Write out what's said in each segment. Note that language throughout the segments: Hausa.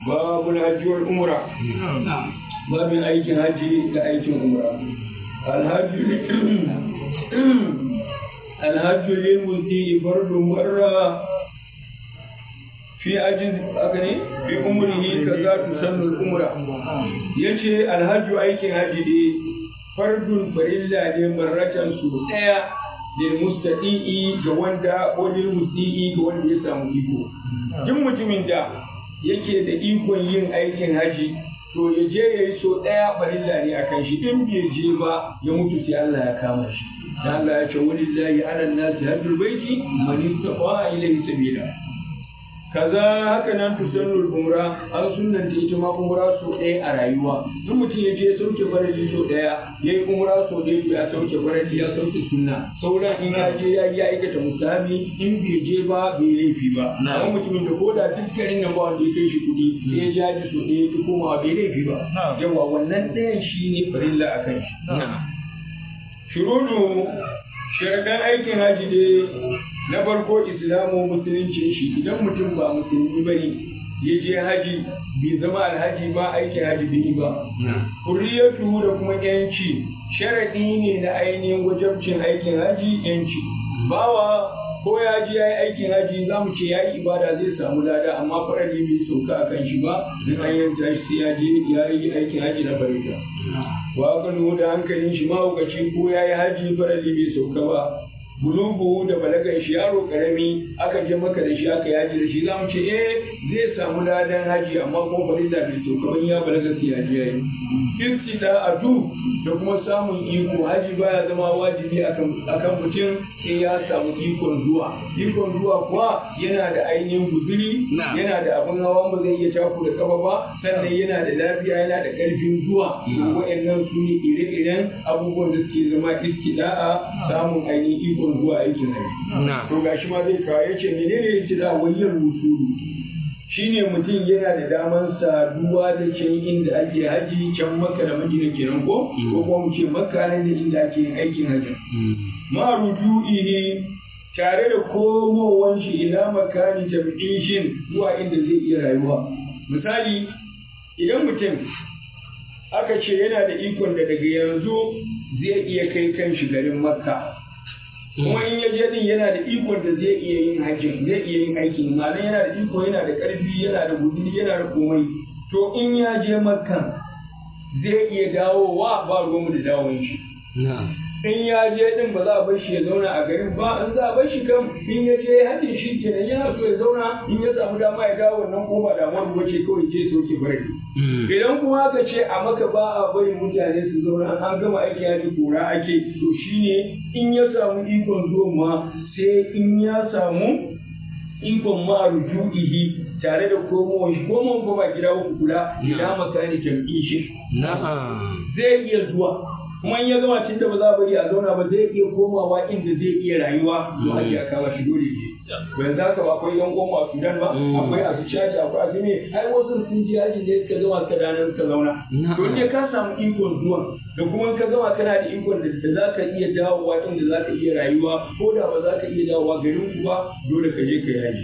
babul hajji wal umra babin aikin hajji da aikin umra alhajju alhajju lil muti fardu marra fi ajiz aka ne fi umrihi kaza tusannu al umra yace alhajju aikin hajji ne fardun farilla ne marratan su daya lil mustadi'i ga wanda ko lil musti'i ga wanda ya samu iko duk mutumin da yake da ikon yin aikin haji to ya je ya yi so ɗaya farilla ne a kan shi in bai je ba ya mutu sai Allah ya kama shi dan Allah ya ce walillahi ala nasi hajjul baiti man istata'a ilayhi sabila kaza haka nan tusannul umra an sunnanta ita ma umra so ɗaya a rayuwa in mutum ya je ya sauke farali so ɗaya ya yi umra so ɗaya to ya sauke farali ya sauke sunna sauran in ya je ya yi aikata musabi in bai je ba bai laifi ba amma mutumin da koda duk garin nan ba wanda ya kai shi kuɗi sai ya jaji so ɗaya ya komawa bai laifi ba yawa wannan ɗayan shi ne farilla a kan shi shurudu sharaɗan aikin haji dai na farko islamu musulunci shi idan mutum ba musulmi ba ne ya je haji bai zama alhaji ba aikin haji bai ba hurriyatu da kuma yanci sharaɗi ne na ainihin wajabcin aikin haji yanci bawa ko ya ji ya yi aikin haji za mu ce ya yi ibada zai samu lada amma farali bai sauka a kan shi ba in an yanta shi sai ya je ya yi aikin haji na farita wa da hankalin shi mahaukaci ko ya yi haji farali bai sauka ba bulugu da balagan shi yaro karami aka je maka da shi aka yaji da shi za mu ce eh zai samu ladan haji amma kuma farilla bai so kamar ya balaga sai yaji yayi istida adu da kuma samun iko haji baya zama wajibi akan akan mutum sai ya samu ikon zuwa ikon zuwa kuwa yana da ainihin guzuri yana da abin hawa ba zai iya taku da kafa ba sannan yana da lafiya yana da karfin zuwa wa'annan su ne ire-iren abubuwan da suke zama istida'a samun ainihin ikon zuwa aikin haji. To ga shi ma zai kawo ya ce menene ya ce da wayyar rusulu shine mutum yana da daman saduwa da can inda ake haji can maka da madina kenan ko ko kuma mu ce makka ne da inda ake yin aikin haji. Ma ruju'ihi tare da komowan shi ila makani jam'ishin zuwa inda zai iya rayuwa. Misali idan mutum aka ce yana da ikon da daga yanzu zai iya kai kan shi garin makka kuma in ya je din yana da ikon da zai iya yin hajjin zai iya yin aikin ma'ana yana da iko yana da karfi yana da guduri yana da komai to in ya je makka zai iya dawowa ba ruwanmu da dawon shi in ya je din ba za a bar shi ya zauna a garin ba in za a bar shi kam in ya je hajjin shi kenan yana so ya zauna in ya samu dama ya dawo wannan ko ba damuwar ba ce kawai je soke farki idan kuma aka ce a maka ba a bari mutane su zauna an gama aiki ya kora ake to shine in ya samu ikon zuwa ma sai in ya samu ikon ma rujuihi tare da komowar shi komowar ko ba gida uku kula ila makani jam'i shi zai iya zuwa kuma in ya gama tun da ba za a bari a zauna ba zai iya komawa inda zai iya rayuwa to ake ya kama shi dole ne ba yanzu haka ba akwai yan goma a Sudan ba akwai a su caji akwai a su me ai wasu sun ji yaji ne suka gama suka danar suka zauna to in ka samu ikon zuwa da kuma ka gama kana da ikon da za ka iya dawowa inda za ka iya rayuwa ko da ba za ka iya dawowa garin ku ba dole ka je ka yaji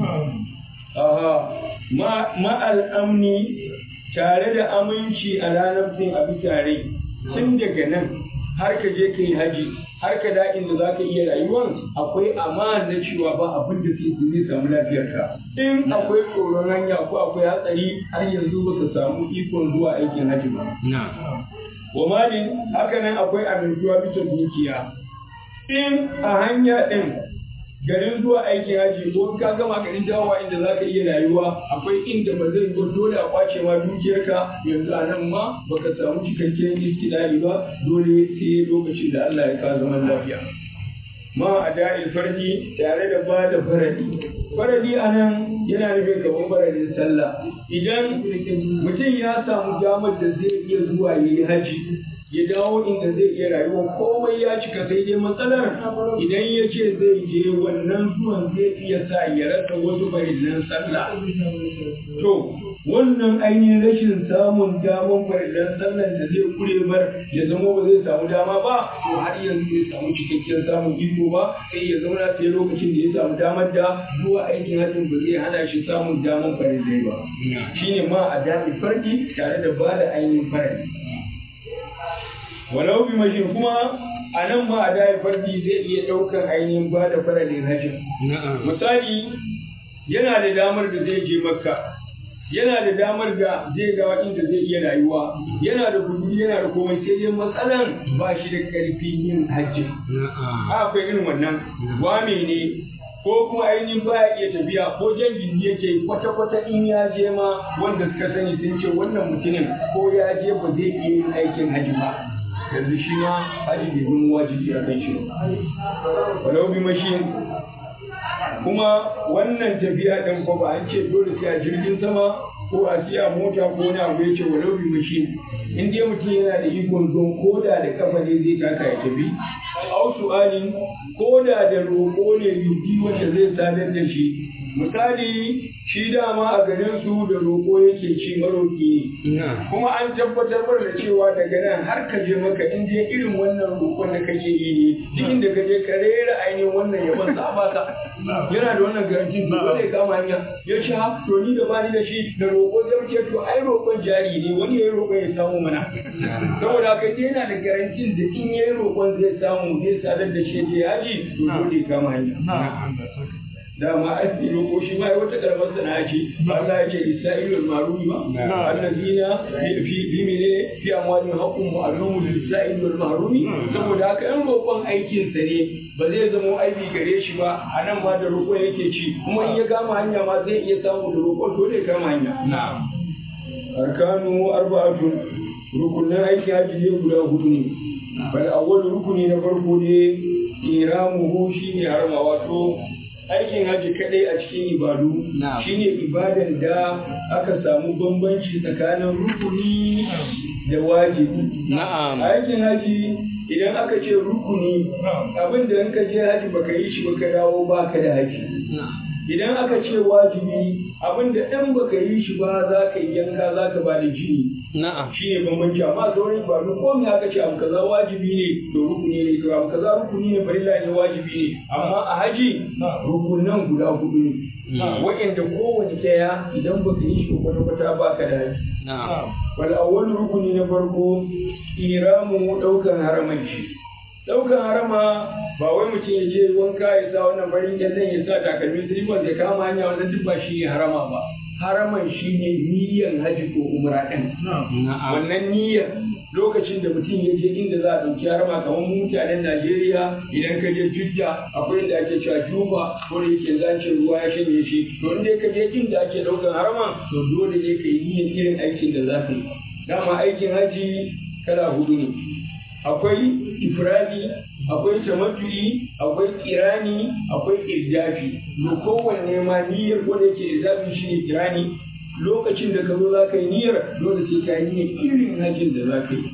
aha ma al'amni tare da aminci a ranar fin a bisa rai tun daga nan har ka je ka yi haji har ka da inda za ka iya rayuwan akwai amana na cewa ba abin da zai samu lafiyarka in akwai tsoron hanya ko akwai hatsari har yanzu ba ka samu ikon zuwa aikin haji ba wa malin haka nan akwai amintuwa bisa dukiya in a hanya ɗin garin zuwa aikin haji ko ka gama garin dawowa inda za ka iya rayuwa akwai inda ba zai ba dole a kwace ma dukiyarka yanzu a nan ma baka samu cikakken istidari ba dole sai lokacin da Allah ya ka zaman lafiya ma a da'il farji tare da ba da faradi faradi a nan yana nufin kamar faradin sallah idan mutum ya samu damar da zai iya zuwa ya yi haji ya dawo inda zai iya rayuwa komai ya cika sai dai matsalar idan ya ce zai je wannan zuwan zai iya sa ya rasa wasu farillan sallah to wannan ainihin rashin samun daman farillan sallan da zai kure mar ya zama ba zai samu dama ba to har yanzu bai samu cikakken samun iko ba sai ya zauna sai lokacin da ya samu damar da zuwa aikin hajjin ba zai hana shi samun daman farillai ba shine ma a dami farki tare da ba da ainihin farali walau bi mashin kuma a nan ma a dami farki zai iya ɗaukan ainihin ba da faralin hajjin misali yana da damar da zai je makka yana da damar da zai ga inda zai iya rayuwa yana da kudi yana da komai sai dai matsalan ba shi da karfin yin hajji akwai irin wannan wame ne ko kuma ainihin baya iya tafiya ko jan gindi yake kwata-kwata in ya je ma wanda suka sani sun ce wannan mutumin ko ya je ba zai iya yin aikin hajji ba yanzu shi ma hajji bai bin wajibi a kan shi walau bi mashin kuma wannan tafiya ɗin ko ba an ce dole sai a jirgin sama ko a siya mota ko wani abu ya ce walau bi mashin in dai mutum yana da ikon zuwa ko da da kafa ne zai taka ya tafi au su'alin ko da da roƙo ne yubi wanda zai sadar da shi misali shi dama a garin su da roƙo yake ci maroƙi kuma an tabbatar da cewa daga nan har ka je maka in je irin wannan roƙon da kake yi ne duk inda ka je ka rera ainihin wannan yaban sa baka yana da wannan garanti to dole ya kama hanya ya ce ha to ni da bani da shi da roƙo zai ce to ai roƙon jari ne wani yayi roƙon ya samu mana saboda haka yana da garantin da in yayi roƙon zai samu zai sadar da shi je yaji to dole ya kama hanya dama aiki roƙo shi ma wata karamar sana'a ce Allah ya ce lisa'ilul marumi ba allazina fi fi mene fi amwalin haqqun ma'lumun lisa'ilul marumi saboda haka in roƙon aikin sa ne ba zai zama aibi gare shi ba a nan ma da roƙon yake ci kuma in ya kama hanya ma zai iya samu da roƙon dole ya kama hanya arkanu arba'atun rukunin aiki haji ne guda hudu ne bal awwal rukuni na farko ne iramuhu shine harma wato aikin haji kadai a cikin ibadu shine ibadan da aka samu bambanci tsakanin rukuni da wajibi Na'am. aikin haji idan aka ce rukuni abin da in ka je haji baka yi shi baka dawo baka da haji idan aka ce wajibi abin da in baka yi shi ba za ka yi yanka za ka ba da jini Na'am. shi ne bambanci amma sauran ibadu ko me aka ce abu kaza wajibi ne to rukuni ne to abu kaza rukuni ne farilla ne wajibi ne amma a haji rukunan guda hudu ne wa'anda kowane ɗaya idan baka yi shi kwata kwata baka da haji Na'am. wal awwal rukuni na farko iramu daukan haraman shi daukan harama ba wai mutum ya je wanka ya sa wannan farin kyallen ya sa takalmi silifas ya kama hanya wannan duk ba shi ne harama ba haraman shi ne niyyan haji ko umra ɗin Na'am. wannan niyyar lokacin da mutum ya je inda za a ɗauki harama kamar mu mutanen Najeriya idan ka je Jidda akwai inda ake cewa Juba ko da yake zance ruwa ya shanye shi to inda ka je inda ake ɗaukan harama to dole ne ka yi niyyar irin aikin da za ka yi dama aikin haji kala hudu ne akwai ifradi akwai tamattu'i akwai kirani akwai irdafi to kowanne ma niyyar ko da yake irdafi shine kirani lokacin da ka zo za ka yi niyyar dole sai ka yi niyyar irin hajjin da za ka yi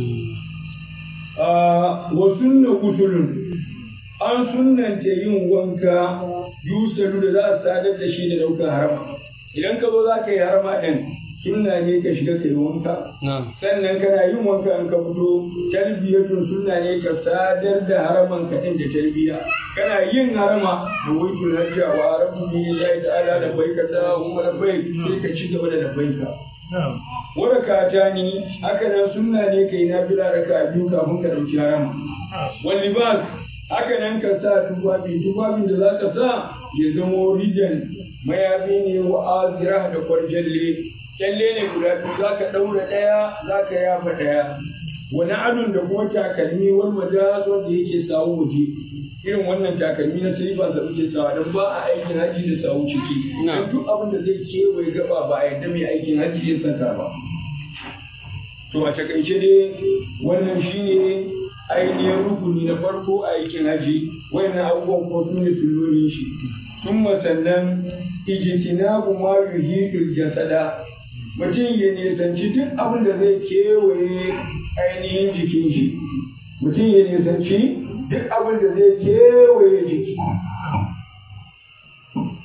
wa sunna gusulun an sunnanta yin wanka yusalu da za a sadar da shi da ɗaukar harama idan ka zo za ka yi harama ɗin sunna ne ka shiga ka yi wanka Na'am. sannan kana yin wanka in ka fito talbiyatun sunna ne ka sadar da haraman ka din da talbiya kana yin harama da waitul hajja wa rabbu bi lillahi ta'ala da baika ta huma da bai sai ka ci gaba da labbaika warakata ni haka nan sunna ne kai na bila raka biyu kafin ka dauki harama wal libas haka nan ka sa tufafi tufafin da zaka sa ya zamo rijan mayafi ne wa azira da kwarjalle kyalle ne guda biyu za ka ɗaura ɗaya za ka yafa ɗaya wani adon da kuma takalmi wani majas wanda yake sawu waje irin wannan takalmi na silifas da muke sawa don ba a aikin haji da sawu ciki Na. don duk abin da zai kewaye gaba ba a yadda mai aikin haji ya saka ba to a takaice dai wannan shine ainihin rukuni na farko a aikin haji wayannan abubuwan ko su ne sullolin shi sun sannan ijtinabu ma yuhidul jasada mutum ya nisanci duk abin da zai kewaye ainihin jikin shi mutum ya nisanci duk abin da zai kewaye jiki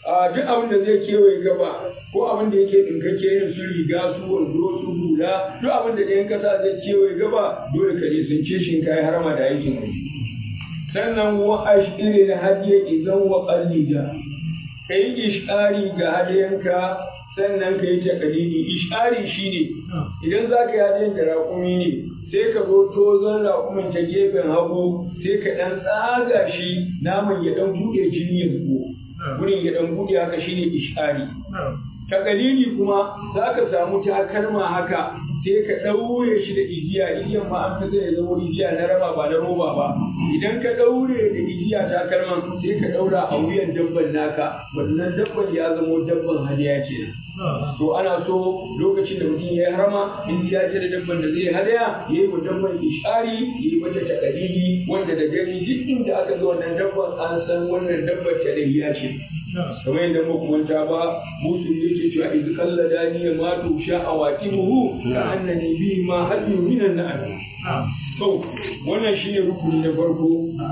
a duk abin da zai kewaye gaba ko abin da yake ɗinkakke irin su riga su wando su hula duk abin da ɗayan ƙasa zai kewaye gaba dole ka nisance shi ka yi harama da aikin haji sannan wa ashiri da hadiya idan wa qallida kai ishari ga hadiyanka sannan ka yi takalidi ishari shine idan za ka yi hadiyan da raƙumi ne sai ka zo tozon raƙumin ta gefen hagu sai ka ɗan tsaga shi naman ya ɗan buɗe jini ya zubo wurin ya ɗan buɗe haka shine ishari takalidi kuma za ka samu takalma haka sai ka ɗaure shi da igiya igiyan ma an fi zai zama igiya na raba ba na roba ba idan ka ɗaure da igiya takalman sai ka ɗaura a wuyan dabban naka wannan dabban ya zama dabban hadiya kenan to ana so lokacin da mutum ya yi harama in ya ce da dabban da zai hadaya ya yi wa dabban ishari ya yi mata takalidi wanda da gani duk inda aka ga wannan dabban an san wannan dabban ta ce kamar yadda muku manta ba musu yake cewa iz qalla dani ma tu sha awatimuhu ka annani bi ma hadu minan na'am to wannan shine rukuni na farko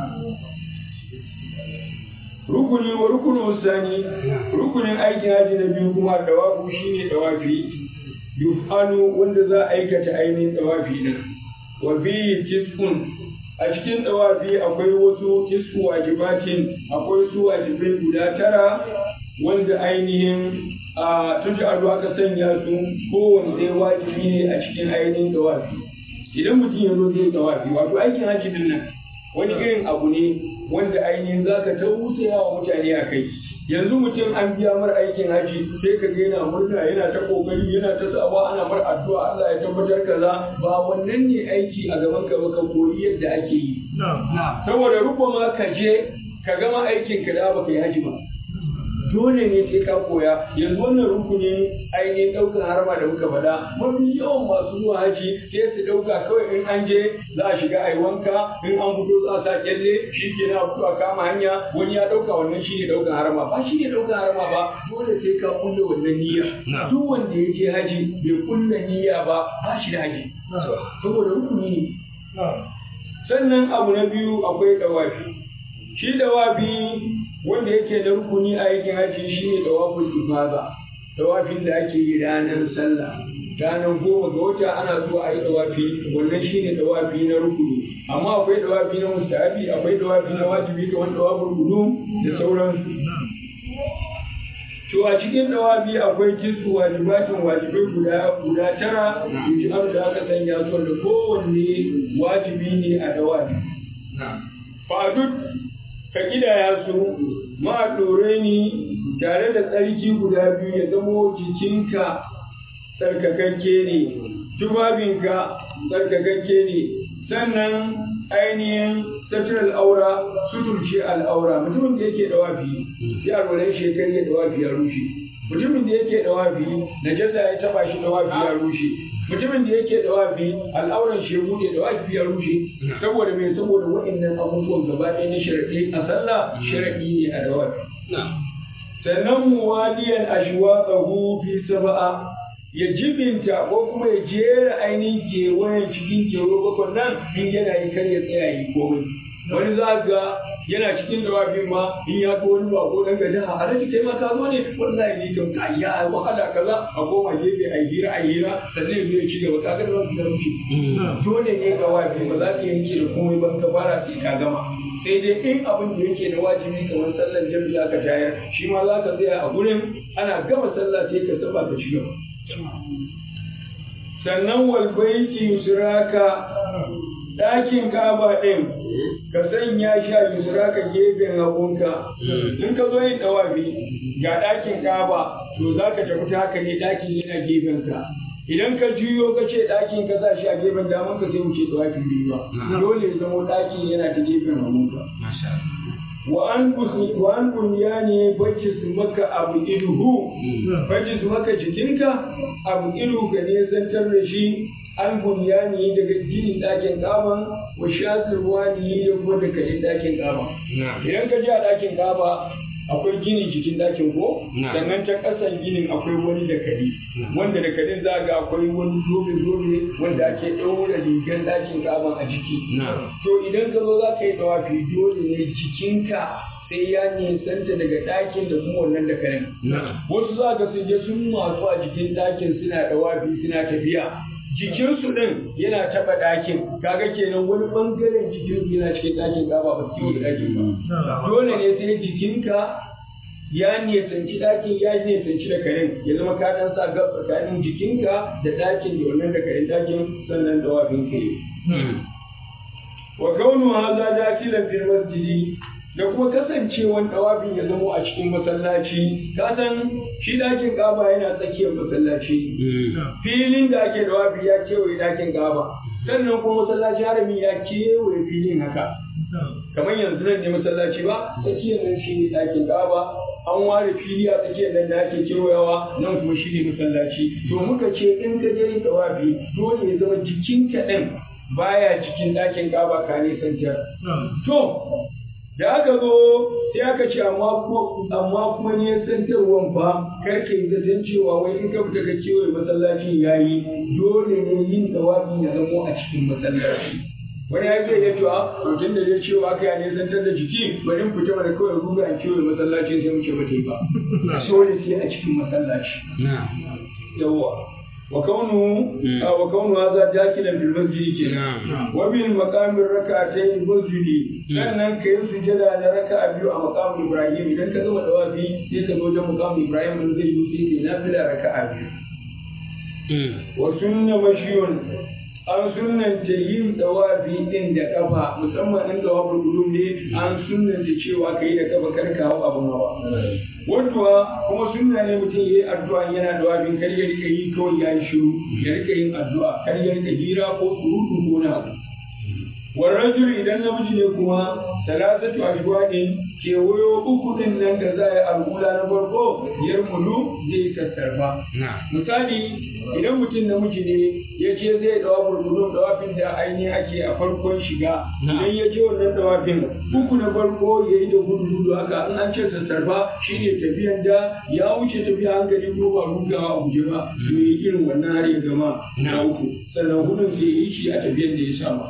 rukuni wa rukunu sani rukunin aikin haji na biyu kuma dawafu shine dawafi yuf'alu wanda za a aikata ainihin dawafi nan wa fi tis'un a cikin dawafi akwai wasu tis'u wajibatin akwai su wajibai guda tara wanda ainihin a tun aka sanya su kowane ɗaya wajibi ne a cikin ainihin dawafi idan mutum ya zo zai dawafi wato aikin haji din nan wani irin abu ne wanda ainihin za ka tausaya wa mutane a kai yanzu mutum an biya mar aikin haji sai ka ga yana murna yana ta kokari yana ta sawa ana mar addu'a Allah ya tabbatar kaza ba wannan ne aiki a gaban ka ba ka koyi yadda ake yi saboda rubama ka je ka gama aikin ka da baka yi haji ba dole ne sai ka koya yanzu wannan rukunin ainihin ɗaukar harma da muka faɗa mafi yawan masu zuwa haji sai su ɗauka kawai in an je za a shiga a yi wanka in an fito za a sa kyalle shi ke na fito a kama hanya wani ya ɗauka wannan shi ne ɗaukar harma ba shi ne ɗaukar harma ba dole sai ka kulle wannan niyya duk wanda ya je haji bai kulle niyya ba ba shi da haji saboda rukuni ne sannan abu na biyu akwai ɗawafi shi dawafi wanda yake da rukuni a aikin haji shi ne dawafin ifada dawafin da ake yi ranar sallah ranar goma ga wata ana so a yi dawafi wannan shi ne dawafi na rukuni amma akwai dawafi na mustahabi akwai dawafi na wajibi kamar dawafin gudu da sauransu to a cikin dawafi akwai kisu wajibatin wajibai guda guda tara yuji da aka sanya su da kowanne wajibi ne a dawafi fadud ka kidaya su ma ɗore ni tare da tsarki guda biyu ya zamo jikinka tsarkakakke ne tubabinka tsarkakakke ne sannan ainihin satir al'aura suturce al'aura mutumin da yake dawafi ya alwalan shekar ya dawafi ya rushe mutumin da yake dawafi najasa ya taba shi dawafi ya rushe mutumin da yake dawafi al'auran shi ya bude dawafi ya rushe saboda mai saboda waɗannan abubuwan gaba ɗaya na sharaɗi a sallah sharaɗi ne a dawafi sannan muwaliyan ashwaqahu fi sab'a ya jibinta ko kuma ya jera ainihin kewayen cikin kewa bakon nan in yana yi kar ya tsaya yi komai wani za ga yana cikin dawafin ma in ya ga wani bako dan gaji a alaji kai ma ka zo ne wallahi ni kan ka ya wahala kaza a koma gefe a hira a hira sannan ya ci gaba ka ga da da rushe dole ne dawafi ba za ka yanke da komai ban ka fara sai ka gama sai dai in abin da yake da wajibi kamar sallar jami'a ka tayar shi ma za ka tsaya a gurin ana gama sallah sai ka saba ka ci gaba sannan walbaiti yusraka ɗakin kaba ɗin ka sanya shi a yusraka gefen hagunka in ka zo yin ɗawafi ga ɗakin kaba to za ka tafi ta haka ne ɗakin yana gefen ka idan ka juyo ka ce ɗakin ka sa shi a gefen daman ka sai mu ce ɗawafi biyu ba dole ya zama ɗakin yana ta gefen hagunka wa an wa an bunyani bajis maka abu ilhu bajis maka jikinka abu ilhu ka ne zantar da shi an bunyani daga ginin ɗakin kaba wa shasir wani da kuma da kalin ɗakin kaba idan ka je a ɗakin kaba akwai ginin jikin ɗakin ko sannan ta ƙasan ginin akwai wani dakali wanda dakalin za ga akwai wani zobe zobe wanda ake ɗaura rigar ɗakin kaban a jiki to idan ka zo za ka yi ɗawafi dole ne jikinka sai sai ya nisanta daga ɗakin da kuma wannan da karen wasu za ka sun je sun matsu a jikin ɗakin suna ɗawafi suna tafiya jikinsu ɗin yana taɓa ɗakin kaga kenan wani ɓangaren jikinsu yana cikin ɗakin gaba ba su da ɗakin ba dole ne sai jikinka ya nisanci ɗakin ya nisanci da karen ya zama ka ɗan sa gab tsakanin jikinka da ɗakin da wannan da karen ɗakin sannan ɗawafin ka yi. wa kaunu haza dakilan fil masjidi da kuma kasancewan ɗawafin ya zamo a cikin masallaci ka san shi ɗakin ƙaba yana tsakiyar masallaci filin da ake ɗawafi ya kewaye ɗakin ƙaba sannan kuma masallaci harami ya kewaye filin haka kamar yanzu nan ne masallaci ba tsakiyar nan shi ne ɗakin ƙaba an ware fili a tsakiyar nan da ake kewayawa nan kuma shi ne masallaci to muka ce in ka je ɗawafi dole ya zama jikinka ɗin baya cikin ɗakin ƙaba ka nisantar to da aka zo sai aka ce amma kuma ne santarwan fa kar ka yi zaton cewa wai in ka fita ka kewaye masallacin yayi dole ne yin tawafi ya zamo a cikin masallaci wani ya zai iya cewa to tun da dai cewa aka yi santar da jiki bari in fita mana kawai ruga a kewaye masallacin sai muke bata yi ba dole sai a cikin masallaci yawwa وكونه وكونه هذا داخلا في المسجد كنا وبالمقام الركعتين المسجد sannan ka yi sujada na raka biyu a makamin Ibrahim idan ka zama dawafi sai ka zo wajen makamin Ibrahim in zai yi sai ka nafila raka biyu wa sunna mashiyun an sunnanta yin dawafi din da kafa musamman in dawafin gudun ne an sunnanta cewa ka yi da kafa kar ka hau abin hawa wadda kuma sunna ne mutum ya yi addu'a yana da wabin kar ya rika yi kawai ya yi shiru ya rika yin addu'a kar ya rika hira ko surutu ko na abu warrajul idan namiji ne kuma talatatu ashwadin kewayo uku din nan da za a yi al'ula na farko yar mulu zai sassarfa misali idan mutum namiji ne ya ce zai dawa burgudun dawafin da ainihin ake a farkon shiga idan ya je wannan dawafin uku na farko ya yi da gudu gudu haka in an ce sassarfa shine tafiyan da ya wuce tafiya hankali ko ba rugawa a guje ba to yi irin wannan har ya gama na uku sannan gudun sai ya yi shi a tafiyan da ya sama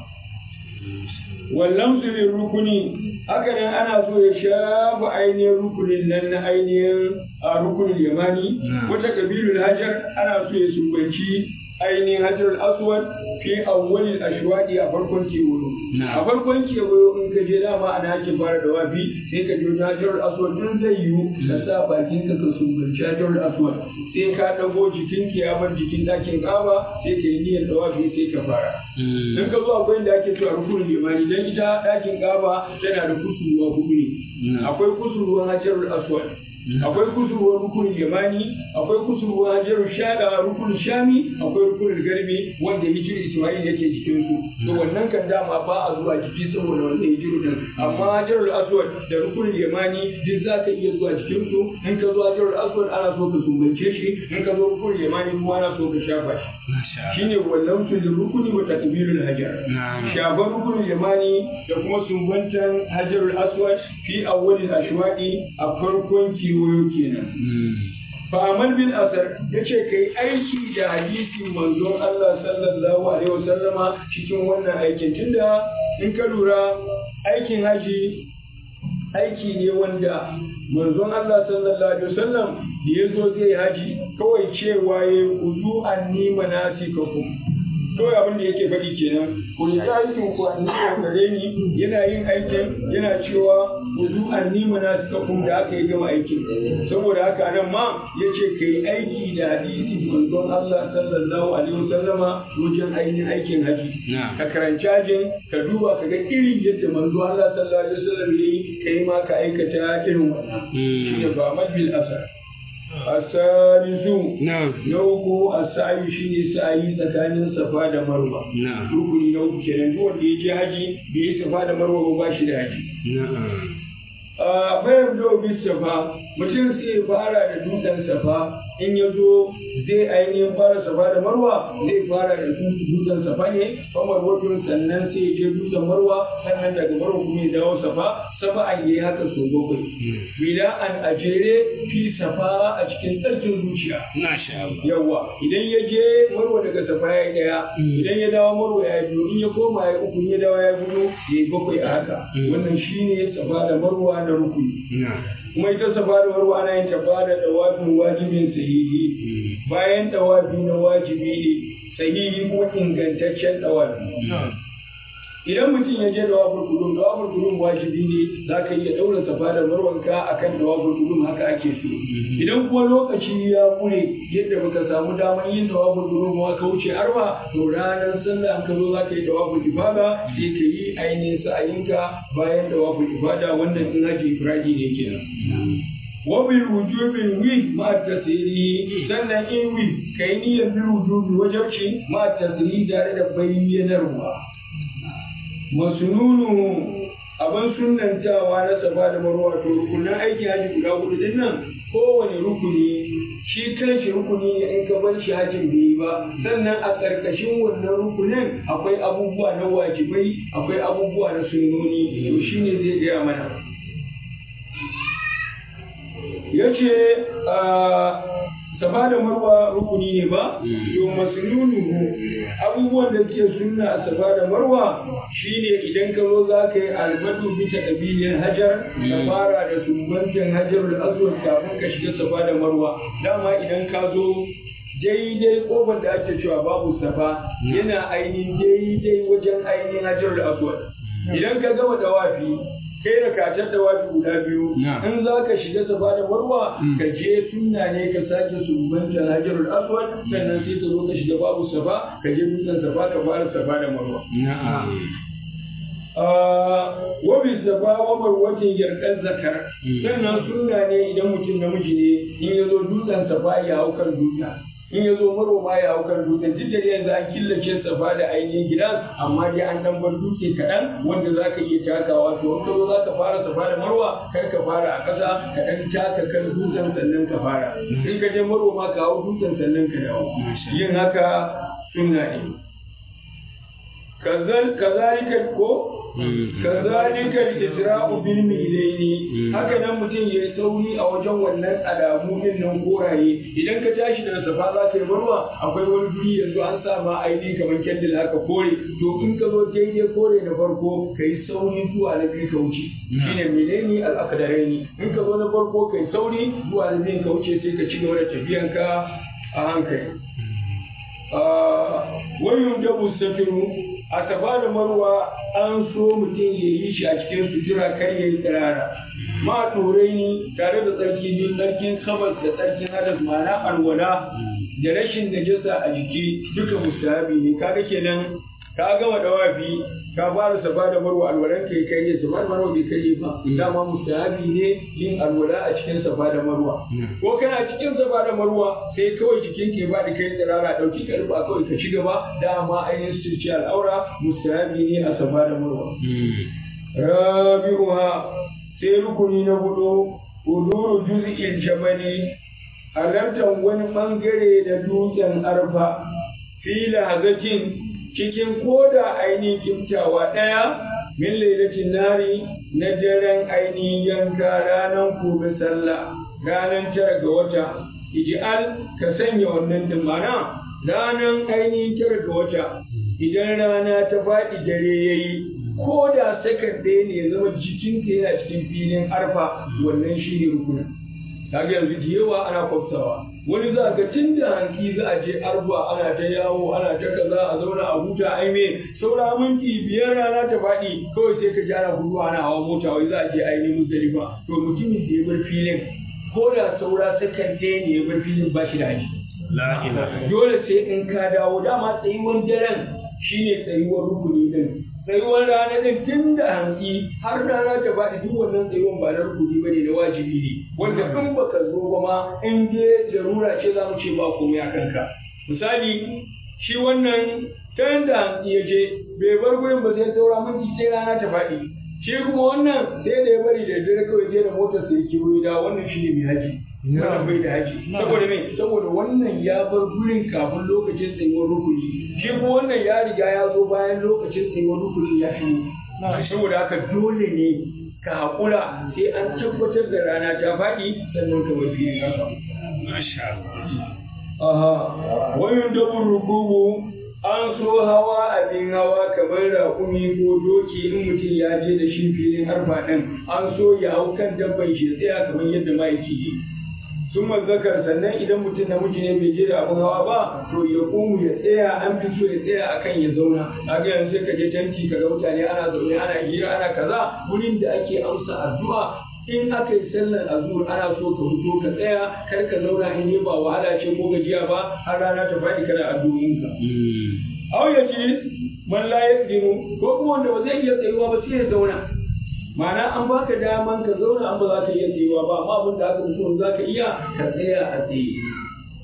wallan su rukuni haka nan ana so ya shafa ainihin rukunin nan na ainihin a rukunin yamani wata kabilul hajar ana so ya sumbanci ainihin hajar aswad fi awwalil ashwadi a farkon kewayo a farkon kewayo in ka je dama ana ake fara da wafi sai ka je wajen hajar aswad din zai yiwu ka sa bakin ka ka sumbanci hajar aswad sai ka dago jikin ki ya bar jikin dakin kaba sai ka yi niyyar da wafi sai ka fara in ka zo akwai inda ake cewa rukunin limani dan ita dakin kaba tana da kusurwa hudu ne akwai kusurwan hajar aswad akwai kusurwar rukunin yamani akwai kusurwar hajarun shada rukunin shami akwai rukunin garbi wanda hijir ismail yake jikin su to wannan kan dama ba a zuwa jiki saboda wannan hijiru din amma hajarul aswad da rukunin yamani duk za ka iya zuwa jikin su in ka zo hajarul aswad ana so ka sumbance shi in ka zo rukunin yamani kuma ana so ka shafa shi shine wallan fil rukuni wa takbirul hajar shafar rukunin yamani da kuma sumbantan hajarul aswad fi awwalil ashwadi a farkon kewayo kenan. Fa'amal bin Asar ya ce ka yi aiki da hadisi manzon Allah sallallahu Alaihi wasallama cikin wannan aikin tunda in ka lura aikin haji aiki ne wanda manzon Allah sallallahu Alaihi wasallam da ya zo zai haji kawai cewa ya yi kudu an nima nasi kawai abin da yake faɗi kenan ku yi aikin ku an nima gare ni yana yin aikin yana cewa wuzu an nima na suka kun da aka yi gama aikin saboda haka nan ma ya ce ka yi aiki da hadisi manzon Allah sallallahu alaihi wasallama wajen ainihin aikin haji ka karanci hajin ka duba ka ga irin yadda manzon Allah sallallahu alaihi wasallam ya yi ka yi ma ka aikata irin wannan shi ne ba mabil asar asalisu na uku asayu shine sa'ayi tsakanin safa da marwa rukuni na uku kenan duk wanda ya je haji bai yi safa da marwa ba shi da haji a bayar da safa mutum sai fara da dutsen safa in ya zo zai ainihin fara safa da marwa zai fara da dutsen safa ne famar wajen sannan sai ya je dutsen marwa sannan daga marwa kuma ya dawo safa safa an yi haka so bakwai bila an ajere fi safa a cikin tsarkin zuciya yawa idan ya je marwa daga safa ya yi daya idan ya dawo marwa ya biyu in ya koma ya uku in ya dawo ya biyu ya yi bakwai a haka wannan shine safa da marwa na rukuni kuma ita safa da marwa ana yin tafa da dawafin wajibin sahihi bayan dawafi na wajibi ne sahihi kuma ingantaccen dawafi idan mutum ya je dawafin kudum dawafin kudum wajibi ne za ka iya daura safa da marwanka akan dawafin kudum haka ake so idan kuma lokaci ya kure yadda baka samu damar yin dawafin kudum ba ka wuce arba to ranar sallah an ka zo za ka yi dawafin ifada sai ka yi ainihin sa'ayinka bayan dawafin ifada wannan in haji ifradi ne kenan wabil wujubin wi ma tasiri sannan in wi kai niyyar bil wujubi wajabci ma tasiri tare da bayyanarwa masununu abin sunantawa na safa da marwa to rukunan aikin haji guda hudu din nan kowane rukuni shi kanshi rukuni ne in ka bar shi hajin bai yi ba sannan a ƙarƙashin wannan rukunin akwai abubuwa na wajibai akwai abubuwa na sunnoni to shine zai gaya mana ya ce safa da marwa rukuni ne ba to masnunuhu abubuwan da ke sunna a safa da marwa shine idan ka zo za ka yi albadu bisa ƙabilin hajar ka fara da sumbantin hajar da aswad kafin ka shiga safa da marwa dama idan ka zo daidai kofar da ake cewa babu safa yana ainihin daidai wajen ainihin hajar da aswad idan ka gama dawafi kai da kacar da wafi guda biyu in za ka shiga safa da marwa ka je sunna ne ka sake sumbanta hajarul aswad sannan sai ka zo ka shiga babu safa ka je dutsen safa ka fara safa da marwa wa bi safa wa marwatin yarkan zakar sannan sunna ne idan mutum namiji ne in ya zo dutsen safa ya hau kan dutsen in ya zo maroma ya hau kan dutsen duk da yanzu an killace safa da ainihin gidan amma dai an dan bar dutse kaɗan wanda za ka iya takawa to in ka zo za ka fara safa da marwa kar ka fara a ƙasa ka ɗan taka kan dutsen sannan ka fara in ka je maroma ka hau dutsen sannan ka dawo yin haka sunna ne kazalika ko kazalika al-isra'u bil milaini haka nan mutum yayi sauri a wajen wannan alamu din nan koraye idan ka tashi daga safa za ka yi marwa akwai wani guri yanzu an sa ma aini kamar kendil haka kore to in ka zo daidai kore na farko ka yi sauri zuwa na biyu ka wuce shine milaini al-aqdaraini in ka zo na farko ka yi sauri zuwa na biyu ka wuce sai ka ci gaba da tafiyanka a hankali wayun dabu safiru a safa da marwa an so mutum ya yi shi a cikin sutura kar ya yi tsirara ma turai ni tare da tsarki biyu tsarkin kabas da tsarkin hadas ma'ana alwala da rashin najasa a jiki duka mustahabi ne kaga kenan ka gama dawafi ka fara safa da marwa alwalan kai kai ne safa da marwa bai kai ba dama mustahabi ne yin alwala a cikin safa da marwa ko kana cikin safa da marwa sai kawai jikin ke ba da kai tsirara dauki ka rufa kawai ka ci gaba dama ainihin sirci al'aura mustahabi ne a safa da marwa rabi'uha sai rukuni na hudu uduru juz'il jabali halartar wani bangare da dutsen arfa fila hazakin cikin koda ainihin kimtawa ɗaya min lailatin nari na daren ainihin yanka ranar gobe sallah ranar tara ga wata ij'al ka sanya wannan dimana ranar ainihin tara ga wata idan rana ta faɗi dare yayi ko da sakan ɗaya ne ya zama jikinka yana cikin filin arfa wannan shi ne rukunin kaga yanzu da yawa ana kwafsawa wani za ga tun da hanki za a je arba ana ta yawo ana ta kaza a zauna a huta ai me saura minti biyar rana ta faɗi kawai sai ka ji ana gudu ana hawa mota wai za a je ainihin muzdalifa to mutumin da ya bar filin ko da saura sakan ɗaya ne ya bar filin ba shi da haji dole sai in ka dawo dama tsayuwan daren shine tsayuwar rukuni din tsayuwar rana din tun da hantsi har rana ta faɗi duk wannan tsayuwan ba na rukuni bane na wajibi ne wanda in baka zo ba ma in dai jarura ce za mu ce ba komai a kanka misali shi wannan ta da hantsi ya je bai bar gurin ba sai saura minti sai rana ta faɗi shi kuma wannan sai da ya bari da dare kawai je da motar sai ya kiwo da wannan shi ne mai haji wannan bai da haji saboda me saboda wannan ya bar gurin kafin lokacin tsayuwar rukuni shi kuma wannan ya riga ya zo bayan lokacin tsayuwar rukuni ya shigo saboda haka dole ne ka haƙura sai an tabbatar da rana ta faɗi sannan ka bar filin haka aha wayun dabur rukubu an so hawa abin hawa kamar raƙumi ko doki in mutum ya je da shi filin harfa ɗin an so ya hau kan dabban shi tsaya kamar yadda ma'aiki yi sun zakar sannan idan mutum namiji ne bai je da abin hawa ba to ya ƙumu ya tsaya an fi so ya tsaya akan ya zauna kaga yanzu sai ka je tanti kaga mutane ana zaune ana hira ana kaza wurin da ake amsa addu'a in aka yi sallar azur ana so ka fito ka tsaya kar ka zauna in yi ba wahala ce ko gajiya ba har rana ta faɗi kana addu'o'inka. Au ya ce man la yaqdiru ko kuma wanda ba zai iya tsayuwa ba sai ya zauna. Ma'ana an baka daman ka zauna an ba za ka iya tsayuwa ba amma abin da aka fito za ka iya ka tsaya a tsaye.